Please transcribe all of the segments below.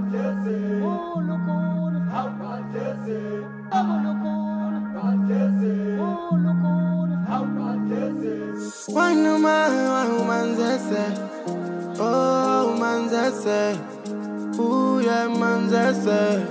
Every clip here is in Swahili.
Wanuma umanzese Oh umanzese Uye manzese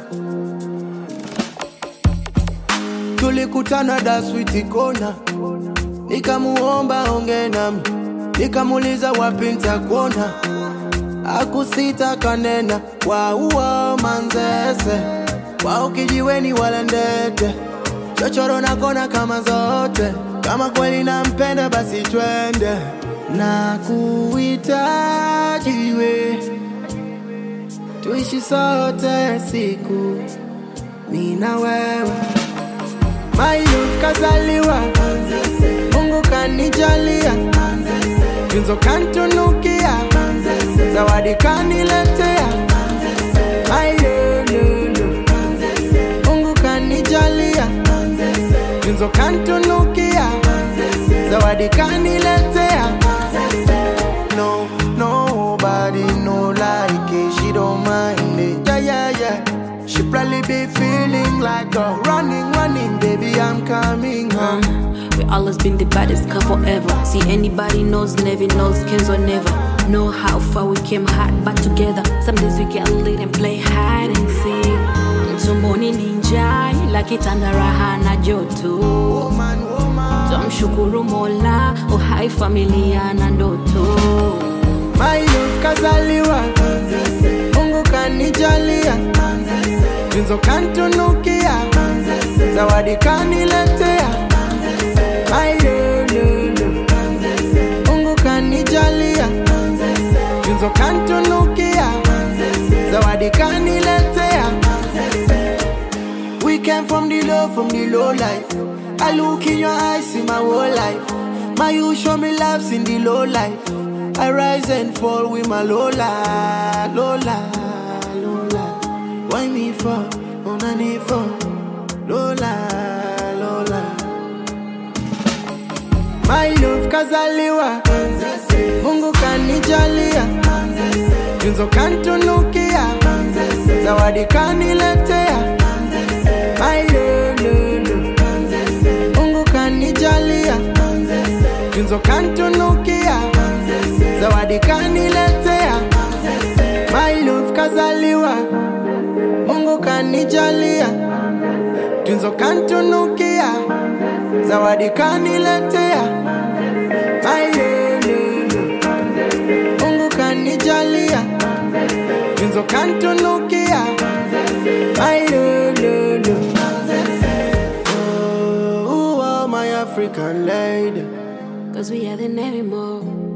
Tulikutana da switi kona Nikamuomba onge nami Nikamuliza wapi nitakuona Akusita kanena Wauwa manzese Wao kijiweni wala ndete Chochoro na kona kama zote Kama kweli nampenda basi twende Na kuhitaji we Tuishi sote siku Mimi na wewe My youth kazaliwa Mungu kanijalia Tunzo kantunukia Zawadi kaniletea My lulu Mungu kanijalia Tunzo kantunukia Zawadi kaniletea No, nobody no like it She don't mind it Yeah, yeah, yeah She probably be feeling like a running, running Baby, I'm coming home We always been the baddest couple ever. See anybody knows, never knows, Kenzo never. Know how far we came hard back together. Some days we get lit and play hide and seek. Tumboni ninja ila kitanda raha na joto. Woman, woman Tumshukuru Mola, uhai familia na ndoto. My youth kazaliwa Mungu kanijalia Tunzo kantunukia Zawadi kaniletea My lulu Mungu kanijalia Tunzo kantunukia Zawadi kaniletea We came from the low, from the low life I look in your eyes, see my whole life My you show me loves in the low life I rise and fall with my Lola, Lola, Lola. Why me for? Una ni for? Lola, Lola. My love kazaliwa, Mungu kanijalia, Tunzo kantunukia, Zawadi kaniletea, My lulu, Mungu kanijalia, Tunzo kantunukia, Zawadi kaniletea, My love kazaliwa, Mungu kanijalia, Tunzo kantunukia, Zawadi kaniletea, My lulu, Mungu kanijalia, Tunzo kantunukia, My lulu. Oh, oh, my African lady. Cause we are the never more.